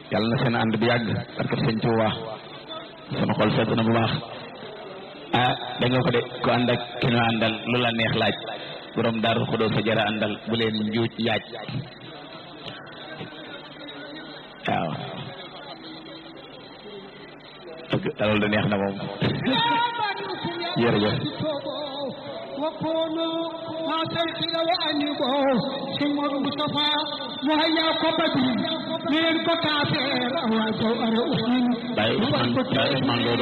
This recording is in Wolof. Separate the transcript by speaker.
Speaker 1: yàlla na seen ànd bi yàgg parce que sëñ Tuubaa sama xol sedd na bu baax ah da nga ko de ku ànd ak ki ñu àndal lu la neex laaj borom daaru xudoo sa jara àndal bu leen njuuj yaaj waaw dëgg loolu da neex na moom jërëjëf
Speaker 2: وكونوا ما تلقي وأنيبوا ثم المصطفى وهيا كبدي من كتافر أو جوهر أسن
Speaker 1: Baye Ousmane Baye Ousmane loolu